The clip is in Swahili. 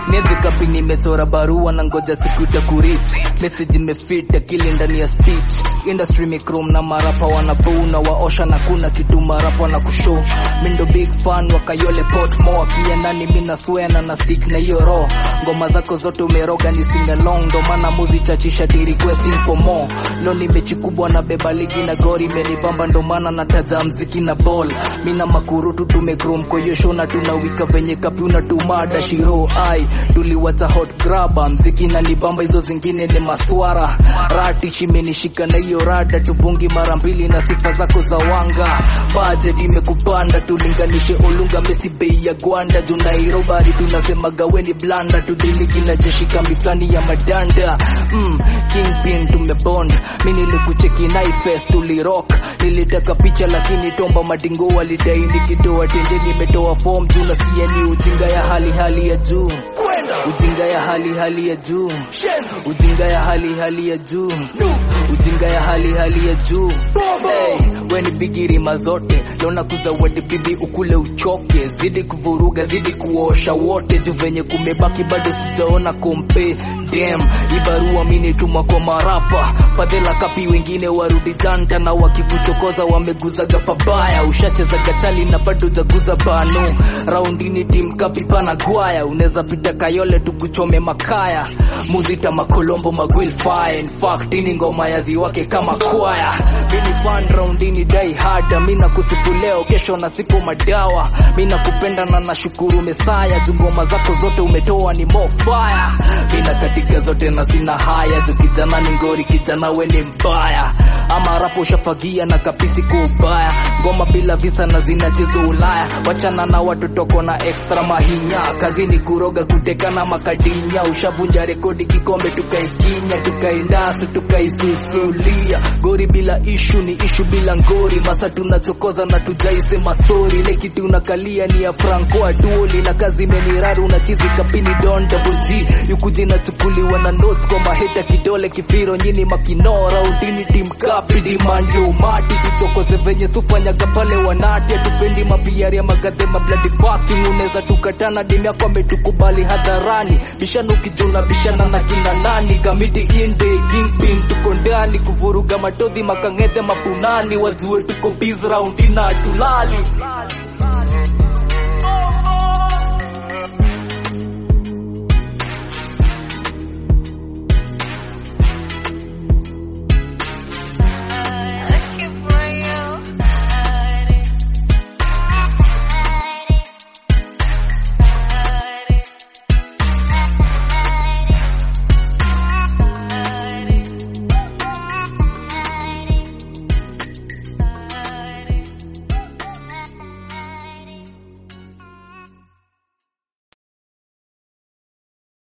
niaje kapi nimechora barua na ngoja siku itakurich message imefita kile ndani ya speech industry mikrom na marapa wanabuna waosha na kuna kitu marapa na kushow mindo big fan wakayole pot mo akiendani mina swena na stick na hiyo raw ngoma zako zote umeroga ni sing along ndo maana muzi chachisha ti requesting for more lo ni mechi kubwa na beba ligi na gori imenibamba ndo maana nataja mziki na ball mina makurutu tumekrom koyosho na tunawika venye kapyuna tumada shiro ai tuliwacha hot graba mziki na nibamba hizo zingine ni maswara rati chimenishika na hiyo rada tubungi mara mbili na sifa zako za wanga budget imekupanda tulinganishe olunga mesi bei ya gwanda juu nairobari tunasema gaweni blanda tudiligi na jeshi kambi fulani ya madanda mm, kingpin tumebond mi nilikucheki naifest tulirock nilitaka picha lakini tomba madingo walidai nikitoa tenje nimetoa form juu nasikia ni ujinga ya hali hali ya juu ujinga ya hali hali ya juu ujinga ya hali hali ya juu ujinga ya hali hali ya juu hey, weni bigirima zote lona kuzawadi bibi ukule uchoke zidi kuvuruga zidi kuosha wote juu venye kumebaki bado sijaona kompe dem ibarua minitumwa kwa marapa fadhela kapi wengine warudi janta na wakikuchokoza wameguzaga pabaya ushacheza gatali na bado jaguza bano raundini tim kapi pana gwaya unaweza pita kayole tukuchome makaya muzita makolombo magwil fire in fact ini ngoma ya ziwake kama kwaya mini fan raundini dai hada mina kusifu leo kesho na siku madawa mina kupenda na nashukuru mesaya juu ngoma zako zote umetoa ni mo fire mina katika zote na sina haya juu kijana ni ngori kijana we ni mbaya ama rapo ushafagia na kapisi kwa ubaya ngoma bila visa na zinacheza ulaya wachana na watotoko na extra mahinya kazini kuroga kuteka na makadinya ushavunja rekodi kikombe tukaikinya tukaindasu tukaisusulia gori bila ishu ni ishu bila ngori masa tunachokoza na tujaisema sori ile kitu unakalia ni ya franco atuoli na kazi imeniraru unachizi kapini don double g yukuji nachukuliwa na notes kwa maheta kidole kifiro nyini makinora udini tim kapi dimandi umati tuchokoze venye sufanyaga pale wanati atupendi mapiari ya magadhe mabladi fucking unaweza tukatana dimi yako ametukubali hadharani bishana ukijuna bishana na kina nani kamiti inde kingpin tuko ndani kuvuruga matodhi makang'ethe mapunani wajue tuko biz raundi na tulali Lucky bro.